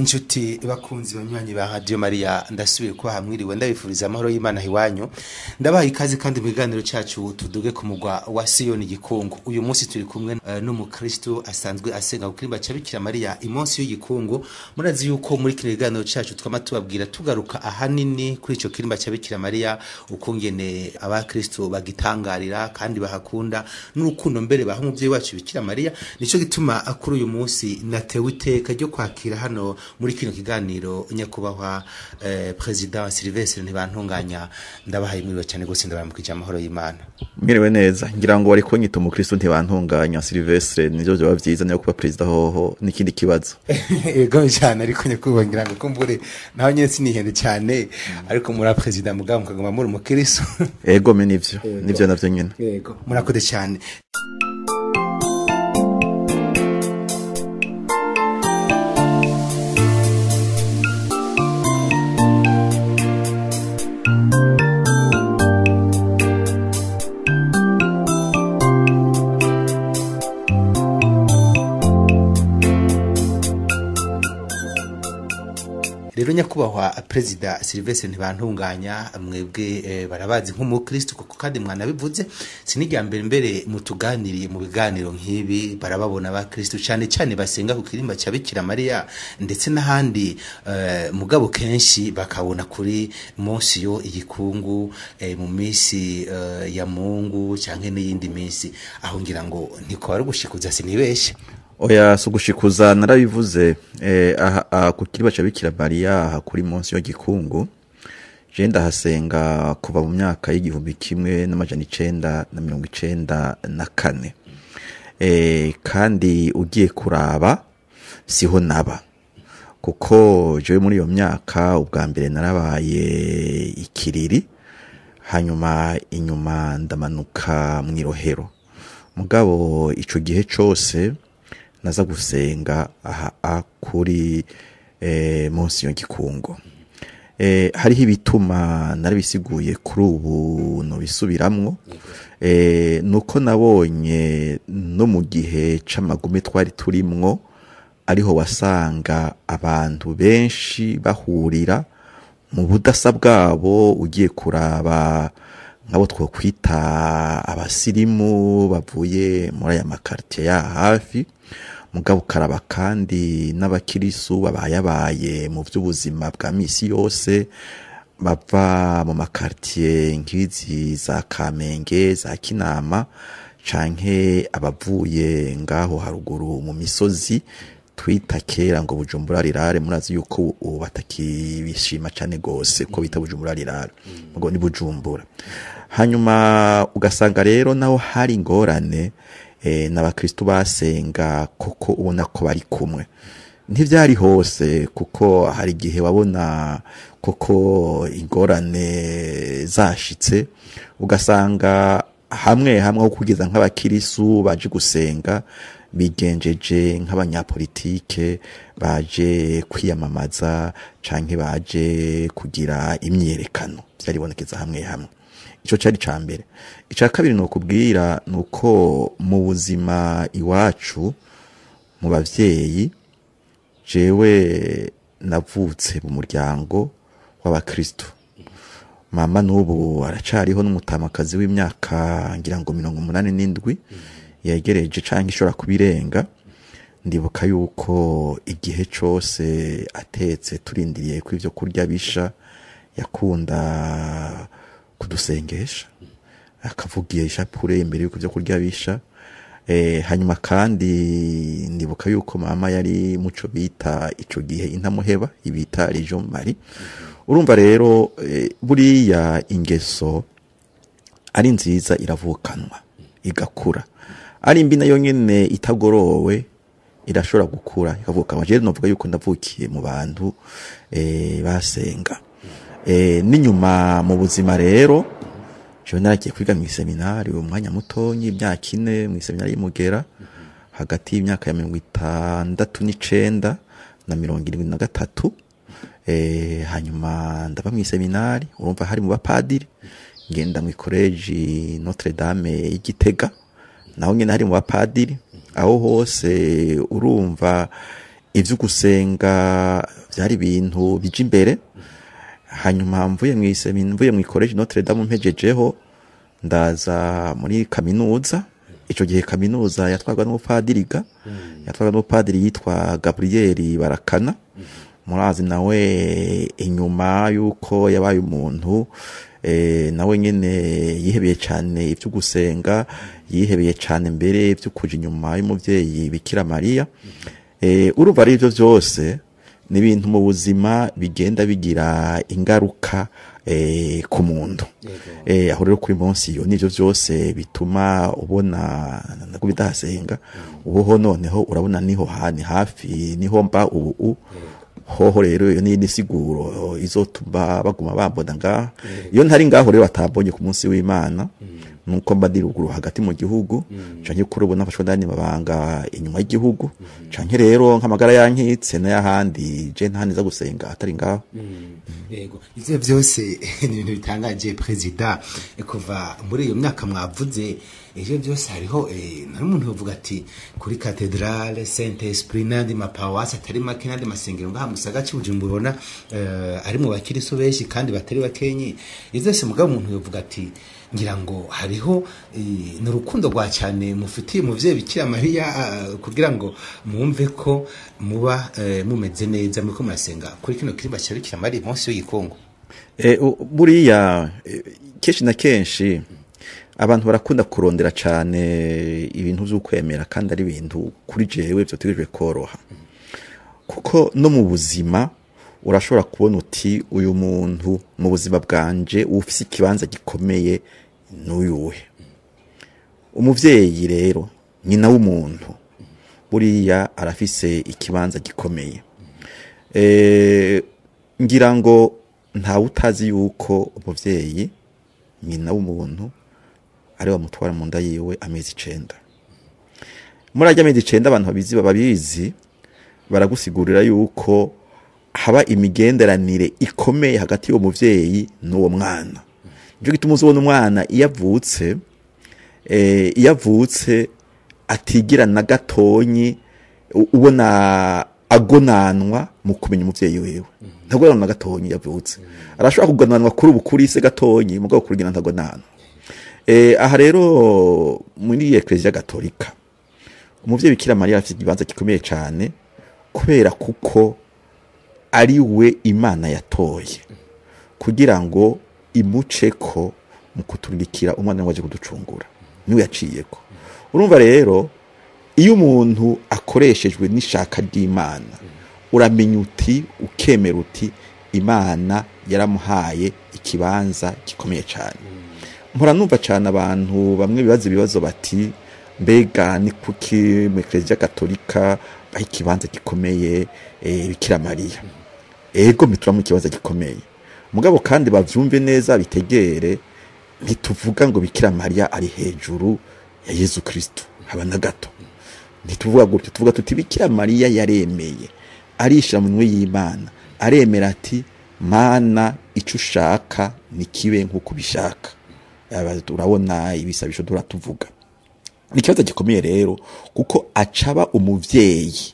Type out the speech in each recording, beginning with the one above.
inshuti bakunzi banywanyi ba radio Maria ndasubiye kuba hamwiriwe ndabifuriza amahoro y'Imana hiwanyu ndabaha ikaze kandi mu kiganiro cyacu tuduge ku mugwa wa Siyoni gikungu uyu munsi turi kumwe uh, n'umukristo asanzwe asenga kukirimba cya Bikira Maria imonsi y'igikungu murazi yuko muri kino kiganiro cyacu twama tubabwira tugaruka ahanini kuri ico kirimba cya Bikira Maria ukungene abakristo bagitangarira kandi bahakunda n'urukundo mbere baha umuvyeyi wacu Bikira Maria nico gituma kuri uyu munsi natewe iteka ryo kwakira hano muri kino kiganiro nyakubahwa eh, president Sylvestre ntibantunganya ndabahaye mwiriwe cyane gose ndabaramukije amahoro y'Imana mwiriwe neza ngira ngo wari kunyita umukristo ntibantunganya Sylvestre nivyo vyoba vyiza niyo kuba perezida hoho n'ikindi kibazo ego cyane ariko nyakubahwa ngira ngo kumbure naho nyene sinihende cyane ariko muri president mugabo mukagoma muri umukristo ego me nivyo nivyo navyo nyene yego murakoze cyane rero nyakubahwa perezida Sylvestre ntibantunganya mwebwe eh, barabazi nk'umukristo kuko kandi mwanabivuze sinijya mbere mbere mutuganiriye mu biganiro nk'ibi barababona abakristo cyane cyane basenga ku kirimba cya Bikira Maria ndetse n'ahandi eh, mugabo kenshi bakabona kuri munsi yo igikungu eh, mu minsi eh, ya Mungu cyangwa n'iyindi minsi aho ngira ngo ntiko ari gushikuza sinibeshe oya sugushikuza narabivuze eh, aha, aha ku kiriba ca Bikira Maria aha kuri munsi yo gikungu je ndahasenga kuva mu myaka y'igihumbi kimwe n'amajana icenda na mirongo icenda na kane eh, kandi ugiye kuraba siho naba kuko jewe muri iyo myaka ubwa mbere narabaye ikiriri hanyuma inyuma ndamanuka mw'irohero mugabo ico gihe cose naza gusenga aha kuri eh, munsi yo gikungo eh, hariho ibituma narabisiguye kuri ubu nobisubiramwo eh, nuko nabonye no mu gihe c'amagume twari turimwo ariho wasanga abantu benshi bahurira mu budasa bwabo ugiye kuraba nk'abo twokwita abasirimu bavuye muri aya makaritiye ya hafi mugabo ukaraba kandi n'abakirisu babayabaye mu by'ubuzima bwa misi yose bava mu makaritiye nk'izi za kamenge za kinama canke abavuye ngaho haruguru mu misozi twita kera ngo bujumbura rirare murazi yuko ubu batakibishima cyane gose ko bita bujumbura rirare ngo ni bujumbura hanyuma ugasanga rero naho hari ingorane eh, n'abakristo basenga koko ubona ko bari kumwe ntivyari hose kuko hari igihe wabona koko ingorane zashitse ugasanga hamwe hamwe aho kugeza nk'abakirisu baje gusenga bigenjeje nk'abanyapolitike baje kwiyamamaza canke baje kugira imyerekano vyaribonekeza hamwe hamwe ico cari ca mbere ica kabiri ni ukubwira ni uko mu buzima iwacu mu bavyeyi jewe navutse mu muryango w'abakristo mama n'ubu aracariho n'umutamakazi w'imyaka ngira ngo mirongo umunani n'indwi yegereje canke ishobora kubirenga ndibuka yuko igihe cose atetse turindiriye ko ivyo kurya bisha yakunda kudusengesha akavugiye ishapure imbere yuko ivyo kurya bisha eh, hanyuma kandi ndibuka yuko mama yari muco bita ico gihe intamuheba ibita Legion Marie urumva rero eh, buriya ingeso ari nziza iravukanwa igakura ari mbi nayo nyene itagorowe irashobora gukura ikavukanwa je novuga yuko ndavukiye mu bantu eh, basenga eh, n'inyuma mu buzima rero jewe naragiye kwiga mu seminari umwanya mutonyi imyaka ine mu seminari y'Imugera hagati y'imyaka ya mirongo itandatu n'icenda na mirongo irindwi na gatatu eh, hanyuma ndaba mu seminari urumva hari mu bapadiri ngenda mu ikoreji Notre Dame y'Igitega naho nyene hari mu bapadiri aho hose urumva ivyo gusenga byari ibintu bija imbere hanyuma mvuye mu isemi mvuye mu college Notre Dame mpejejeho ndaza muri kaminuza ico gihe kaminuza yatwarwa n'umupadiriga yatwarwa n'umupadiri yitwa Gabriel Barakana murazi nawe inyuma yuko yabaye umuntu eh, nawe nyene yihebeye cyane ivyo gusenga yihebeye cyane mbere ivyo kuja inyuma y'umuvyeyi Bikira Maria eh, urumva ari ivyo vyose ni ibintu mu buzima bigenda bigira ingaruka eh, ku muntu eh, aho rero kuri munsi iyo nivyo vyose bituma ubona nako bidasenga ubuho noneho urabona niho hani hafi niho mba ubu u- hoho rero iyo ni nisiguro izotuma baguma bambona ngaha iyo ntari ngaho rero batambonye ku munsi w'Imana nuko mba ndi ruguru hagati mu gihugu canke kuri ubu nafashwe ndani mabanga inyuma y'igihugu canke rero nk'amagara yankitse n'ayahandi je ntaniza gusenga atari ngaho yego ivyo byose ni ibintu bitangaje perezida kuva muri iyo myaka mwavuze ivyo byose hariho eh, nari umuntu yovuga ati kuri katedrale saint esprit n'andi mapawasi atari make n'andi masengero ngaha musaga cy'ubujumbura ubona eh, ari mu bakiriso benshi kandi batari bakenyi ivyo byose mugabo umuntu yovuga ati ngira ngo hariho eh, ni urukundo rwa cyane mufitiye umuvyeyi bikira mariya ah, kugira ngo mwumve ko muba eh, mumeze neza muriko murasenga kuri kino kirimba cya bikira mariya munsi w'igikungu E, u- buriya e, kenshi na kenshi abantu barakunda kurondera cyane ibintu vy'ukwemera kandi ari ibintu kuri jewe vyotegerejwe koroha kuko no mu buzima urashobora kubona uti uyu muntu mu buzima bwanje ufise ikibanza gikomeye n'uyuhe umuvyeyi rero nyina w'umuntu buriya arafise ikibanza gikomeye Eh, ngira ngo ntawe utazi yuko umuvyeyi nyina w'umuntu ari bamutwara mu nda yiwe amezi icenda muri arya amezi icenda abantu babizi babizi baragusigurira yuko haba imigenderanire ikomeye hagati y'uwo muvyeyi n'uwo mwana nico gituma uzobona umwana iyo avutse eh, iyo avutse atigira na gatonyi u- ubona agonanwa mu kumenya umuvyeyi wiwe ntagonanwa na gatonyi iyo avutse arashobora kugonanwa kuri ubu kuri se gatonyi mugabo kurigina ntagonanwa eh, aha rero muri ekleziya gatolika umuvyeyi bikira mariya afite ikibanza gikomeye cyane kubera kuko ari we imana yatoye kugira ngo imuceko mu kuturikira umwana waje kuducungura niwe yaciyeko urumva rero iyo umuntu akoreshejwe n'ishaka ry'imana uramenya uti ukemera uti imana yaramuhaye ikibanza gikomeye cyane mpora numva cyane abantu bamwe bibaza ibibazo bati mbega ni kuki mu ekereziya gatolika baha ikibanza gikomeye eh, bikira mariya ego mituramo ikibanza gikomeye mugabo kandi bavyumve neza bitegere ntituvuga ngo bikira mariya ari hejuru ya yezu kristo haba na gato ntituvuga gutyo tuvuga tuti bikira mariya yaremeye arishira mu minwe y'imana aremera ati mana ico ushaka ni kibe nk'uko ubishaka Aba- urabona ibisabisho dura tuvuga ni ikibazo gikomeye rero kuko acaba umuvyeyi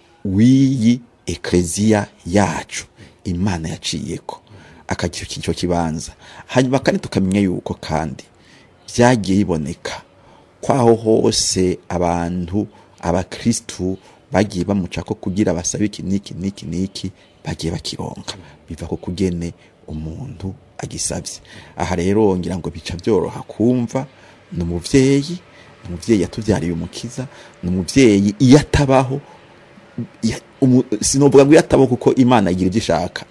w'iyi ekleziya yacu imana yaciyeko akagira icyo kibanza hanyuma kandi tukamenya yuko kandi byagiye biboneka kwaho hose abantu abakristu bagiye bamucako kugira basabe iki niki niki niki bagiye bakironka biva ko kugene umuntu agisabye aha rero ngira ngo bica byoroha kumva ni umuvyeyi ni umuvyeyi yatuvyariye umukiza ni umuvyeyi iyo atabaho ya- umu- sinovuga ngo iyo atabaho kuko imana igira ibyo ishaka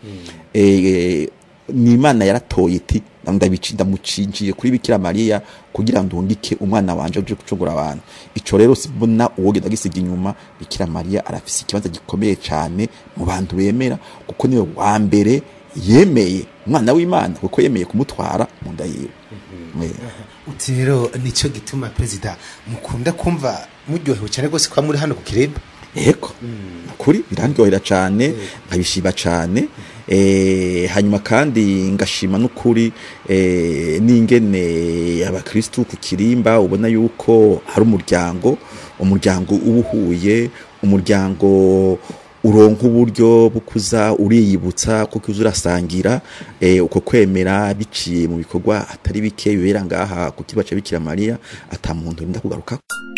Eh, ni imana yaratoye iti ndabici ndamucinjiye kuri bikira mariya kugira ndungike umwana wanje uje gucungura abantu ico rero sibona uwo genda gisiga inyuma bikira mariya arafise ikibanza gikomeye cyane mu bantu bemera kuko niwe wa mbere yemeye umwana w'imana kuko yemeye kumutwara mu nda yiwe Eh, uti rero nicyo gituma perezida mukunda kumva muryohewe cyane rwose kuba muri hano ku kiremba eko kuri birandyohera cyane nkabishima cyane eh, hanyuma kandi ngashima n'ukuri eh, n'ingene abakristu ku kirimba ubona yuko hari umuryango umuryango uba uhuye umuryango uronka uburyo bukuza uriyibutsa kuko uza urasangira eh, uko kwemera biciye mu bikorwa atari bike bibera ngaha ku kibaca bikira mariya ata muntu rinda kugaruka